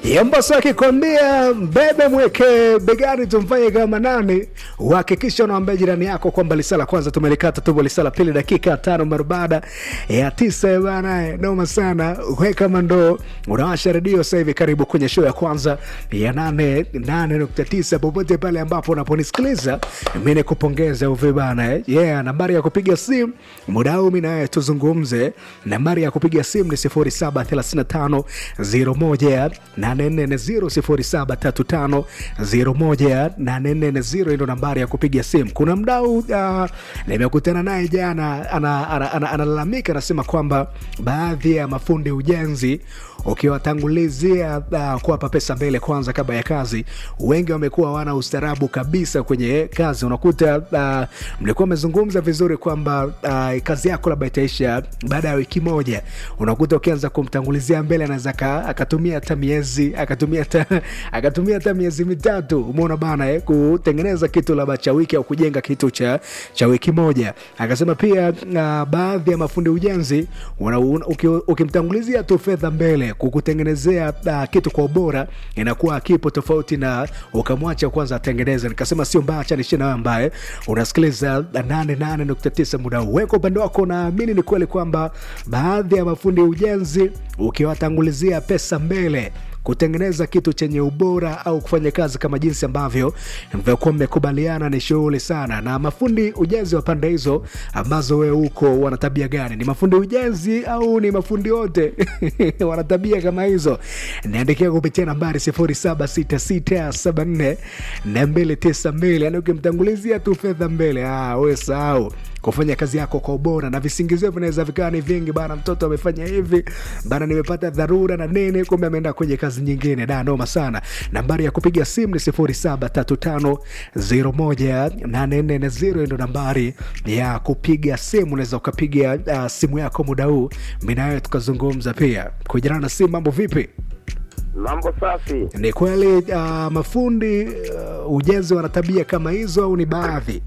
Yambaso akikwambia mbebe mweke begani tumfanye kama nani, uhakikisha unaambia jirani yako kwamba lisala kwanza tumelikata tubo lisala pili dakika tano mara baada ya tisa bana, noma sana. Weka mando, unawasha redio sasa hivi, karibu kwenye show ya kwanza ya nane nane nukta tisa popote pale ambapo unaponisikiliza mi nikupongeza uve bana eh. Yeah, nambari ya kupiga simu muda huu mi nawe tuzungumze. Nambari ya kupiga simu ni sifuri saba thelathini na tano zero moja nane nne zero sifuri saba tatu tano zero moja nane nne zero ndo nambari ya kupiga simu. Kuna mdau uh, nimekutana naye jana analalamika ana, ana, ana, ana anasema kwamba baadhi ya mafundi ujenzi ukiwatangulizia uh, kuwapa pesa mbele kwanza kabla ya kazi, wengi wamekuwa wana ustarabu kabisa kwenye kazi. Unakuta uh, mlikuwa mmezungumza vizuri kwamba uh, kazi yako labda itaisha baada ya wiki moja, unakuta ukianza kumtangulizia mbele anaweza akatumia hata miezi akatumia hata akatumia hata miezi mitatu, umeona bana eh, kutengeneza kitu labda cha wiki au kujenga kitu cha, cha wiki moja. Akasema pia uh, baadhi ya mafundi ujenzi ukimtangulizia tu fedha mbele kukutengenezea uh, kitu kwa ubora inakuwa kipo tofauti na ukamwacha kwanza atengeneze. Nikasema sio mbaya, acha nishie nawe ambaye unasikiliza 88.9 muda huu. Wewe kwa upande wako, naamini ni kweli kwamba baadhi ya mafundi ujenzi ukiwatangulizia pesa mbele kutengeneza kitu chenye ubora au kufanya kazi kama jinsi ambavyo mvyokuwa mmekubaliana ni shughuli sana. Na mafundi ujenzi wa pande hizo ambazo wewe huko wana tabia gani? Ni mafundi ujenzi au ni mafundi wote wana tabia kama hizo? Niandikia kupitia nambari 076674 na 292. Yani ukimtangulizia tu fedha mbele, ah, wewe sahau kufanya kazi yako kwa ubora, na visingizio vinaweza vikawa ni vingi bana. Mtoto amefanya hivi bana, nimepata dharura na nini, kumbe ameenda kwenye kazi nyingine. Da, noma sana. Nambari ya kupiga simu ni 0735018440 ndo nambari ya kupiga simu. Unaweza ukapiga uh, simu yako muda huu, mimi nawe tukazungumza pia. Kujana na simu, mambo vipi? Mambo safi. Ni kweli uh, mafundi uh, ujenzi wana tabia kama hizo au ni baadhi?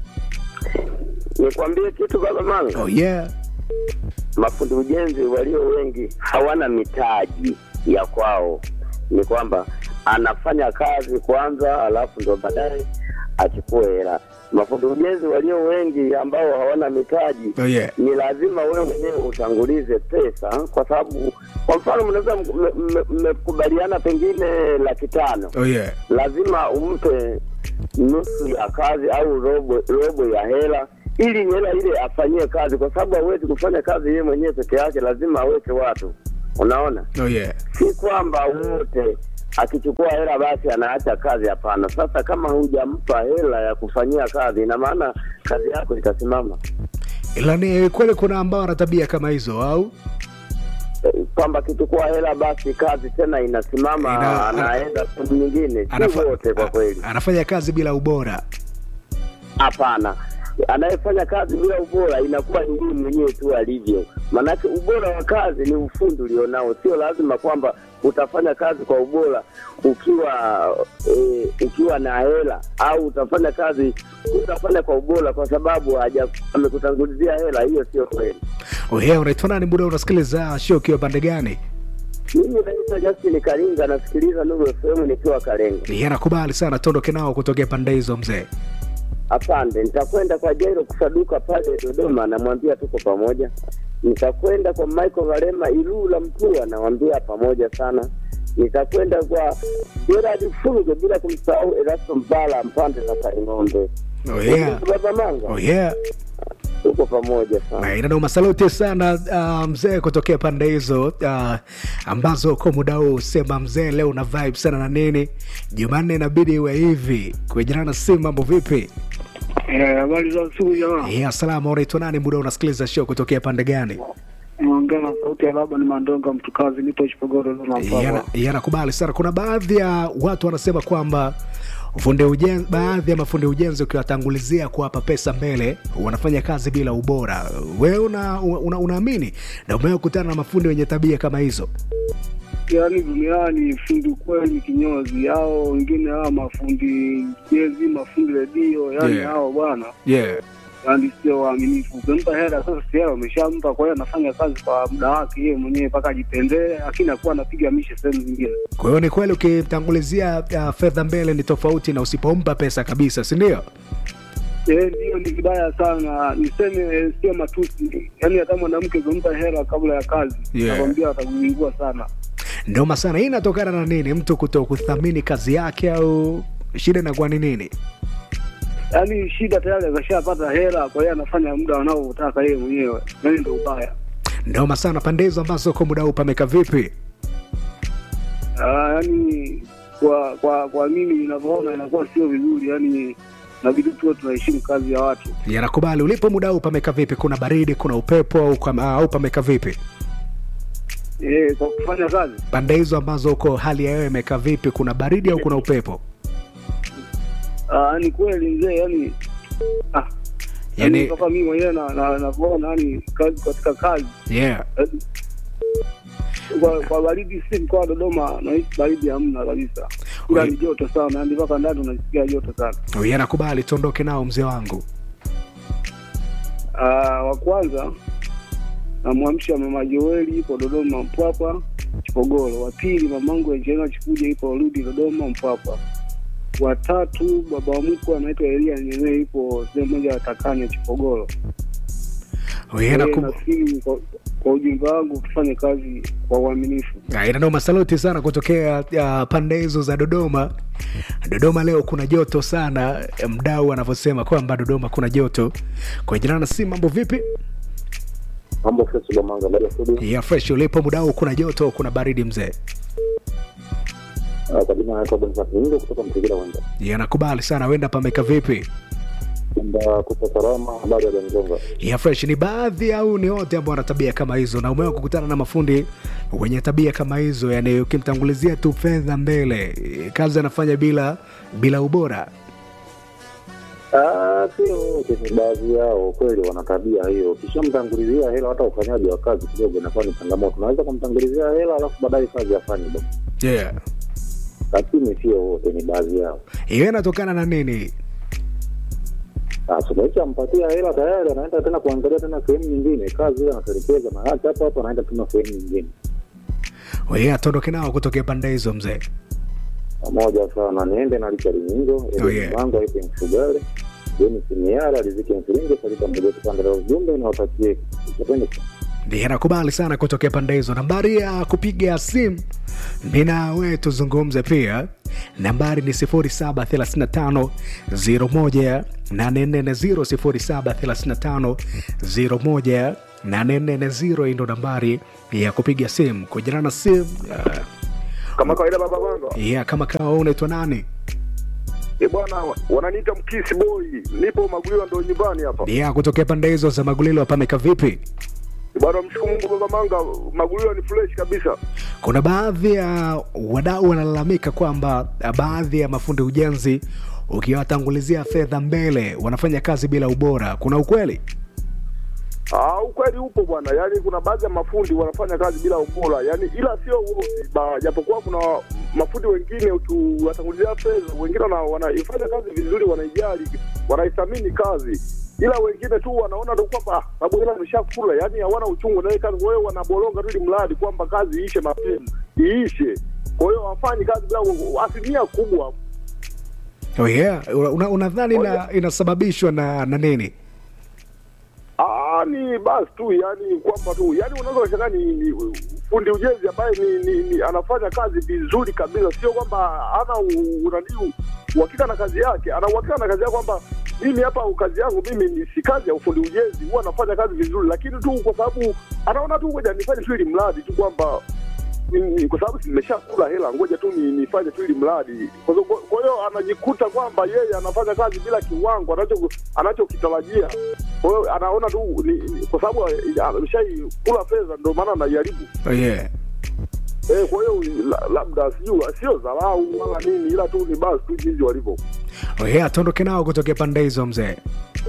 Nikwambie kitu baba Manga. Oh, yeah. Mafundi ujenzi walio wengi hawana mitaji ya kwao, ni kwamba anafanya kazi kwanza, alafu ndo baadaye achukue hela. Mafundi ujenzi walio wengi ambao hawana mitaji Oh, yeah. ni lazima wewe mwenyewe utangulize pesa, kwa sababu kwa mfano mnaweza mmekubaliana pengine laki tano Oh, yeah. lazima umpe nusu ya kazi au robo robo ya hela ili hela ile afanyie kazi, kwa sababu hawezi kufanya kazi yeye mwenyewe peke yake, lazima aweke watu. Unaona, Oh, yeah. si kwamba wote akichukua hela basi anaacha kazi. Hapana. Sasa kama hujampa hela ya kufanyia kazi, ina maana kazi yako itasimama, Ila ni kweli kuna ambao wana tabia kama hizo au Eh, kwamba akichukua hela basi kazi tena inasimama, Ina- anaenda sehemu nyingine. Si Anafa- wote kwa a- kweli. anafanya kazi bila ubora. Hapana, anayefanya kazi bila ubora inakuwa ni yeye mwenyewe tu alivyo. Maanake ubora wa kazi ni ufundi ulionao, sio lazima kwamba utafanya kazi kwa ubora ukiwa e, ukiwa na hela au utafanya kazi utafanya kwa ubora kwa sababu haja amekutangulizia hela. Hiyo sio kweli. Oh, yeah, unaitwa nani muda unasikiliza show ukiwa pande gani? Mimi naitwa Justin Karinga, nasikiliza Nuru FM nikiwa Kalenga. Yeye anakubali sana, tuondoke nao kutokea pande hizo mzee. Asante, nitakwenda kwa Jairo kusaduka pale Dodoma, namwambia tuko pamoja. Nitakwenda kwa Michael Valema Ilula Mtua, namwambia pamoja sana. Nitakwenda kwa Gerard Fulge bila kumsahau Erasto Mbala Mpande za Kaing'ombe. Oh, yeah. Baba Manga, Oh, yeah. tuko pamoja sana. inanoma saluti sana uh, mzee kutokea pande hizo uh, ambazo kwa muda huu sema mzee leo una vibe sana na nini jumanne inabidi iwe hivi kujana na simu mambo vipi Eh, habari za asubuhi jamaa. yeah, salama unaitwa nani muda unasikiliza show kutokea pande gani Naongea na sauti ya baba ni Mandonga mtukazi, nipo Chipogoro Dodoma Yana- Mpapa. yanakubali sana kuna baadhi ya watu wanasema kwamba fundi ujenzi, baadhi ya mafundi ujenzi ukiwatangulizia kuwapa pesa mbele wanafanya kazi bila ubora wewe una, una, unaamini na umewakutana na mafundi wenye tabia kama hizo Yaani duniani fundi kweli kinyozi, hao wengine hao mafundi jezi, mafundi redio, yaani Yeah. hao bwana yeah. yani sio waaminifu. Ukimpa hela sasa, si hela umeshampa, kwa hiyo anafanya kazi kwa muda wake yeye mwenyewe mpaka ajipendee, lakini akuwa anapiga mishe sehemu zingine. Kwa hiyo ni kweli ukimtangulizia uh, fedha mbele ni tofauti na usipompa pesa kabisa, si ndio? Eh, ndio ni vibaya sana, niseme sio matusi. Yani hata mwanamke ukimpa hela kabla ya kazi, Yeah. nakwambia atakuingua sana. Noma sana. Hii inatokana na nini? Mtu kuto kuthamini kazi yake au shida inakuwa ni nini? Yaani shida tayari akashapata hela, kwa hiyo anafanya muda anaotaka yeye mwenyewe, yani ndio ubaya. Noma sana. Pande hizo ambazo kwa muda huu pameka vipi? Ah, yani kwa kwa kwa mimi ninavyoona inakuwa sio vizuri, yani nabidi tuwe tunaheshimu kazi ya watu. Yanakubali. Ulipo muda huu pameka vipi? Kuna baridi, kuna upepo au, kama- au pameka vipi? Eh, kwa kufanya kazi Pande hizo ambazo uko hali ya hewa imekaa vipi? Kuna baridi au kuna upepo? ah, ni kweli mzee, yani ah, Yani- yani kama mimi mwenyewe na na- navyoona yani kazi katika kazi Yeah. eh, kwa, kwa baridi si mkoa wa Dodoma nahisi baridi hamna kabisa, ila Oi. ni joto sana, yani mpaka ndani unasikia joto sana. Yanakubali, tuondoke nao mzee wangu. Ah, wa kwanza namwamsha mama Joeli ipo Dodoma Mpwapwa Chipogoro. Wa pili mamangu Angelina Chikuja ipo Rudi Dodoma Mpwapwa. Wa tatu baba wa mkwe anaitwa Elia Nyene ipo sehemu moja ya Takanya Chipogoro. Eh, Yanaku- nafikiri kwa, kwa ujumbe wangu tufanye kazi kwa uaminifu. Ah, inanoma saluti sana kutokea uh, pande hizo za Dodoma. Dodoma leo kuna joto sana, mdau anavyosema kwamba Dodoma kuna joto. Kwa jina na si mambo vipi? Mambo fresh Bomanga, baada ya studio. Ya fresh ulipo mdau, kuna joto, kuna baridi mzee. Ah, Kwa jina naitwa Boniface Nyingo kutoka Mtigila Wenda. Yanakubali sana, wenda pameka vipi? Kwamba kupa salama, habari ya Danjonga. Ya fresh ni baadhi au ni wote ambao wana tabia kama hizo, na umewahi kukutana na mafundi wenye tabia kama hizo, yani ukimtangulizia tu fedha mbele, kazi anafanya bila bila ubora. Ah, sio wote, ni baadhi yao kweli wana tabia hiyo. Ukishamtangulizia hela, hata ufanyaji wa kazi kidogo inakuwa ni changamoto. Unaweza kumtangulizia hela alafu baadaye kazi afanye bwana, Yeah. lakini sio wote, ni baadhi yao. Hiyo inatokana na nini? Sasa umeshampatia hela tayari, anaenda tena kuangalia tena sehemu nyingine, kazi ile anatelekeza na acha hapo hapo, anaenda tena sehemu nyingine. Wewe atondoke nao kutokea pande hizo mzee. pamoja sana niende na Richard Nyingo Oh, yeah. mango aite Mfugale Denis Miara Riziki Mfiringe Salita Mbogoto pande la ujumbe na watakie kitendo Ndiye anakubali sana kutokea pande hizo. Nambari ya kupiga simu mi na wewe tuzungumze pia, nambari ni 0735 01 840 0735 01 hii ndo nambari ya kupiga simu kujana na simu uh, kama kawaida baba bango yeah, kama kawa unaitwa nani? e bwana wananiita mkisi boy nipo maguliwa ndo nyumbani hapa Yeah, kutokea pande hizo za Magulilo pameka vipi? E bwana mshukuru mungu baba manga maguliwa ni fresh kabisa Kuna baadhi ya wadau wanalalamika kwamba baadhi ya mafundi ujenzi ukiwatangulizia fedha mbele wanafanya kazi bila ubora. Kuna ukweli? Ah, ukweli upo bwana, yaani kuna baadhi ya mafundi wanafanya kazi bila ubora, yaani ila sio wote, ba- japokuwa kuna mafundi wengine ukiwatangulizia fedha, wengine wana- wanaifanya kazi vizuri, wanaijali, wanaithamini kazi, ila wengine tu wanaona tu kwamba "Ah, sababu hela ameshakula, yaani hawana uchungu na ile kazi, kwa hiyo wanaboronga tu ili mradi kwamba kazi iishe mapema, iishe. Kwa hiyo wafanyi kazi bila asilimia kubwa Oh yeah. Una- Unadhani ina, inasababishwa na, na nini? Ah, ni basi tu yani kwamba tu yani unaweza kushangaa ni, ni fundi ujenzi ambaye ni, ni, ni anafanya kazi vizuri kabisa, sio kwamba ana u- unani uhakika na kazi yake, ana uhakika na kazi yake kwamba mimi hapa kazi yangu mimi ni si kazi ya ufundi ujenzi, huwa anafanya kazi vizuri, lakini tu kwa sababu anaona tu ngoja nifanye tu ili mradi tu kwamba ni- ni- kwa sababu nimeshakula hela, ngoja tu ni- nifanye tu ili mradi. Kwa hiyo- kwa hiyo anajikuta kwamba yeye anafanya kazi bila kiwango anacho anachokitarajia. Kwa hiyo anaona tu ni, ni, kwa sababu eh, ameshaikula fedha, ndio maana anaiharibu. Oh yeah. Eh, kwa hiyo la, labda sijui sio dharau wala nini, ila tu ni basi tu jinsi walivyo. Oh yeah, tuondoke nao kutokea pande hizo mzee.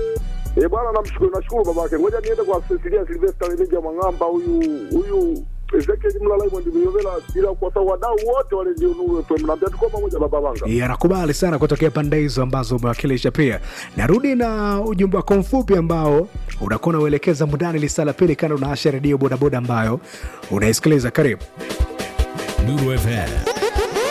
Eh, bwana namshukuru nashukuru babake. Ngoja niende kwa Cecilia Sylvester Lemija Mwang'amba huyu huyu Ezekiel Mlala Mwandi Miyovela, bila kuwasahau wadau wote wale ndio Nuru FM. Naambia tuko pamoja baba Manga. Yeah, nakubali sana kutokea pande hizo ambazo umewakilisha. Pia narudi na ujumbe wako mfupi ambao unakuwa unauelekeza mundani lisala pili, kando na asha redio bodaboda ambayo unaisikiliza. Karibu. Nuru FM